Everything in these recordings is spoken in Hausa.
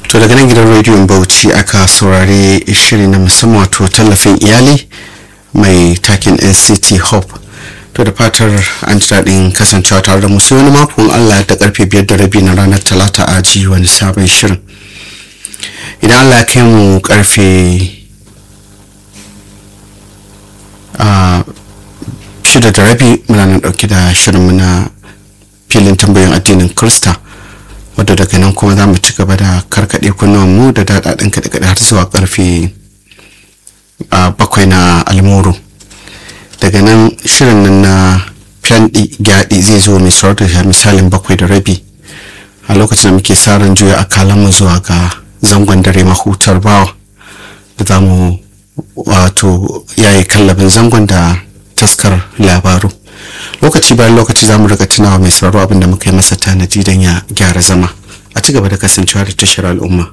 to daga nan gidan rediyon bauchi aka saurari shiri na musamman wato tallafin iyali mai takin nct hope to da fatar an ji daɗin kasancewa tare da musu wani makon allah da karfe biyar da rabi na ranar talata a ji wani sabon shirin idan allah ya kai mu karfe shida da rabi muna nan ɗauke da shirin muna filin tambayin addinin krista wadda daga nan kuma za mu ci gaba da karkaɗe kunnuwan mu da daɗaɗin kaɗe-kaɗe har zuwa ƙarfe bakwai na almuru daga nan shirin nan na fyanɗi gyaɗi zai zo mai saurar da misalin bakwai da rabi a lokacin da muke sa ran juya mu zuwa ga zangon dare mahutar bawa da za mu wato yayi kallabin zangon da taskar labaru lokaci bayan lokaci za mu rika tunawa mai sauraro abinda muka yi masa tanadi don ya gyara zama a ci gaba da kasancewa da tashar al'umma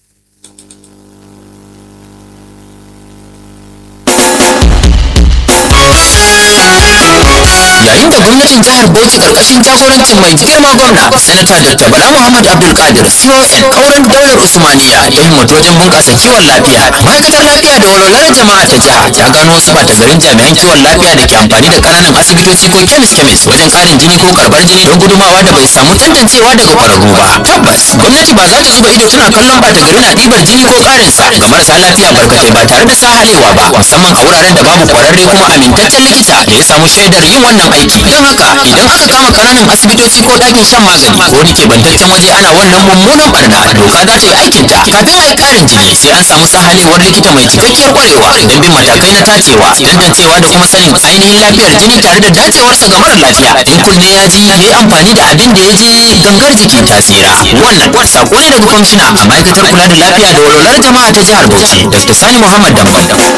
yayin da gwamnatin jihar bauchi karkashin jagorancin mai girma gwamna sanata dr bala muhammad abdul kadir con kauran daular usmaniya ta himmatu wajen bunƙasa kiwon lafiya ma'aikatar lafiya da walwalar jama'a ta jiha ta gano wasu bata garin jami'an kiwon lafiya da ke amfani da ƙananan asibitoci ko kemis kemis wajen ƙarin jini ko karɓar jini don gudumawa da bai samu tantancewa daga ƙwararru ba tabbas gwamnati ba za ta zuba ido tana kallon bata gari na ɗibar jini ko ƙarinsa ga marasa lafiya barkatai ba tare da sahalewa ba musamman a wuraren da babu ƙwararre kuma amintaccen likita da ya samu shaidar yin wannan aiki don haka idan aka kama kananan asibitoci ko ɗakin shan magani ko wani keɓantaccen waje ana wannan mummunan barna doka za ta yi aikinta kafin a yi ƙarin jini sai an samu sahalewar likita mai cikakkiyar ƙwarewa don bin matakai na tacewa tantancewa da kuma sanin ainihin lafiyar jini tare da dacewarsa ga mara lafiya in kunne ya ji ya yi amfani da abin da ya je gangar jiki ta tsira wannan sako ne daga kwamishina a ma'aikatar kula da lafiya da walwalar jama'a ta jihar bauchi dr sani muhammad damban